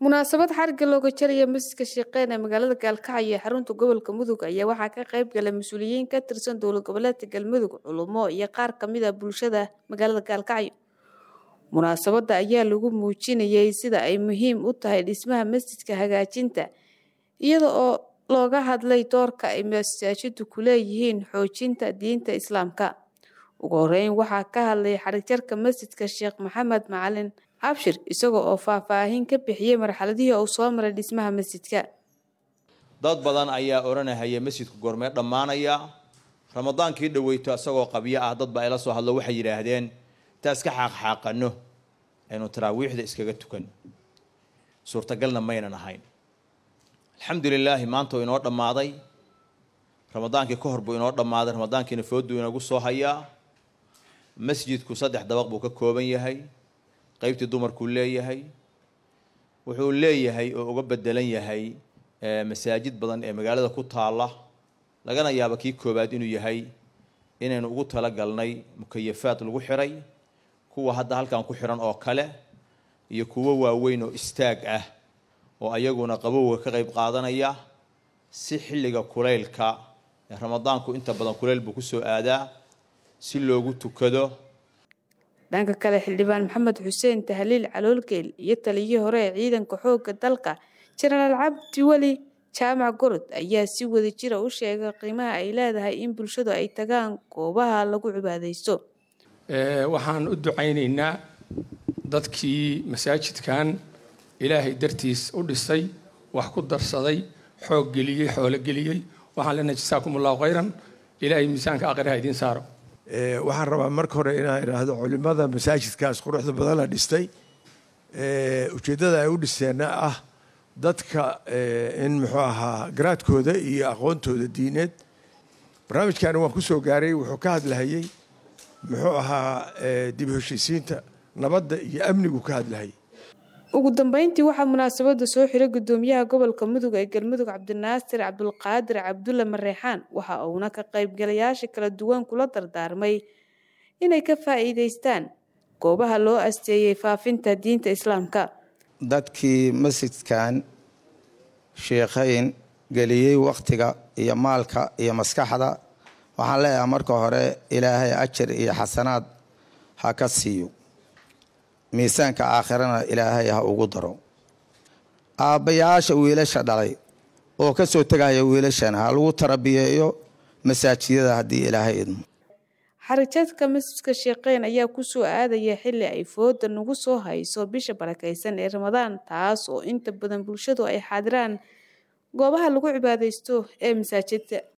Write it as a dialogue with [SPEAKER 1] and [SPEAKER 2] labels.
[SPEAKER 1] munaasabad xariga looga jaraya masjidka sheeqeyn ee magaalada gaalkacyo ee xarunta gobolka mudug ayaa waxaa ka qayb galay mas-uuliyiin ka tirsan dowlad goboleedka galmudug culumo iyo qaar kamid a bulshada magaalada gaalkacyo munaasabada ayaa lagu muujinayay sida ay muhiim u tahay dhismaha masjidka hagaajinta iyada oo looga hadlay doorka ay masaajidu ku leeyihiin xoojinta diinta islaamka ugu horeyn waxaa ka hadlay xarigjarka masjidka sheekh maxamed macalin abshir isaga oo faahfaahin ka bixiyey marxaladihii uu soo maray dhismaha masjidka
[SPEAKER 2] dad badan ayaa odhanahaya masjidku goormee dhammaanaya ramadaankii dhaweyto isagoo qabyo ah dad baa ila soo hadlo waxay yidhaahdeen intaa iska xaaqxaaqano aynu taraawiixda iskaga tukan suurtagalna maynan ahayn alxamdulilaahi maanta uu inoo dhammaaday ramadaankii ka hor buu inoo dhammaaday ramadaankiina fooduu inagu soo hayaa masjidku saddex dabaq buu ka kooban yahay qaybtii dumarkuu leeyahay wuxuu leeyahay oo uga bedelan yahay masaajid badan ee magaalada ku taala lagana yaabo kii koowaad inuu yahay inaynu ugu talagalnay mukayafaad lagu xiray kuwa hadda halkan ku xiran oo kale iyo kuwo waaweyn oo istaag ah oo ayaguna qabowga ka qayb qaadanaya si xilliga kulaylka ee ramadaanku inta badan kulayl buu kusoo aadaa si loogu tukado
[SPEAKER 1] dhanka kale xildhibaan maxamed xuseen tahliil caloolgeel iyo taliyihii hore ee ciidanka xoogga dalka jenaraal cabdi weli jaamac gorod ayaa si wada jira u sheegay qiimaha ay leedahay in bulshadu ay tagaan goobaha lagu cibaadaysto
[SPEAKER 3] waxaan u ducaynaynaa dadkii masaajidkan ilaahay dartiis u dhisay wax ku darsaday xoog geliyey xoolo geliyey waxaan leenahay jasaakum allahu khayran ilaahay miisaanka aqiraha idiin saaro
[SPEAKER 4] waxaan rabaa marka hore inaan idhaahdo culimada masaajidkaas quruxda badan la dhistay ujeeddada ay u dhisteenna ah dadka in muxuu ahaa garaadkooda iyo aqoontooda diineed barnaamijkaani waan kusoo gaaray wuxuu ka hadlahayey muxuu ahaa dib heshiisiinta nabadda iyo amnigu ka hadlahayay
[SPEAKER 1] ugu dambeyntii waxaa munaasabada soo xiray gudoomiyaha gobolka mudug ee galmudug cabdinaasir cabdulqaadir cabdulle mareexaan waxa uuna ka qaybgalayaasha kala duwan kula dardaarmay inay ka faa'iidaystaan goobaha loo asteeyey faafinta diinta islaamka
[SPEAKER 5] dadkii masjidkan sheekhayn geliyey wakhtiga iyo maalka iyo maskaxda waxaan leeyahay marka hore ilaahay ajar iyo xasanaad ha ka siiyo miisaanka aakhirana ilaahay ha ugu daro aabbayaasha wiilasha dhalay oo ka soo tegaya wiilashan ha lagu tarabiyeeyo masaajidada haddii ilaahay idmo
[SPEAKER 1] xarijadka masjidka sheekeyn ayaa kusoo aadaya xilli ay fooda nagu soo hayso bisha barakaysan ee ramadaan taas oo inta badan bulshadu ay xaadiraan goobaha lagu cibaadaysto ee masaajidka